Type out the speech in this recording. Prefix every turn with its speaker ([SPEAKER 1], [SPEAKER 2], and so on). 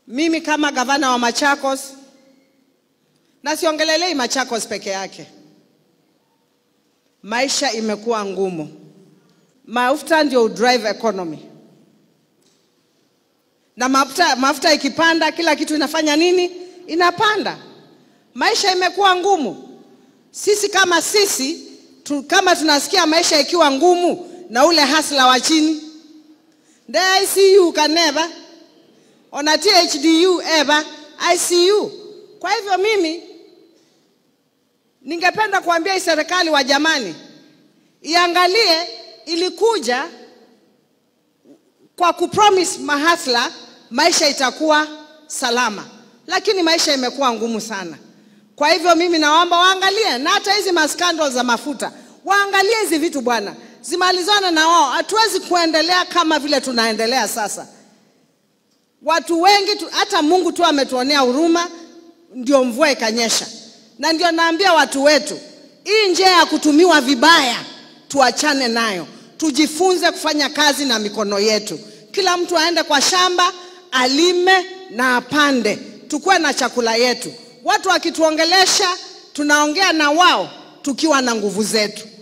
[SPEAKER 1] Mimi kama gavana wa Machakos, na siongelelei Machakos peke yake, maisha imekuwa ngumu. Mafuta ndio drive economy, na mafuta, mafuta ikipanda kila kitu inafanya nini? Inapanda. Maisha imekuwa ngumu. Sisi kama sisi tu, kama tunasikia maisha ikiwa ngumu na ule hasla wa chini nde ICU kaneva ona THDU eva ICU. Kwa hivyo mimi ningependa kuambia hii serikali wa jamani, iangalie ilikuja kwa kupromise mahasla maisha itakuwa salama, lakini maisha imekuwa ngumu sana. Kwa hivyo mimi naomba waangalie, na hata hizi maskandal za mafuta waangalie hizi vitu bwana, zimalizane na wao. Hatuwezi kuendelea kama vile tunaendelea sasa. Watu wengi tu, hata Mungu tu ametuonea huruma, ndio mvua ikanyesha. Na ndio naambia watu wetu, hii njia ya kutumiwa vibaya tuachane nayo, tujifunze kufanya kazi na mikono yetu. Kila mtu aende kwa shamba alime na apande, tukuwe na chakula yetu. Watu wakituongelesha, tunaongea na wao tukiwa na nguvu zetu.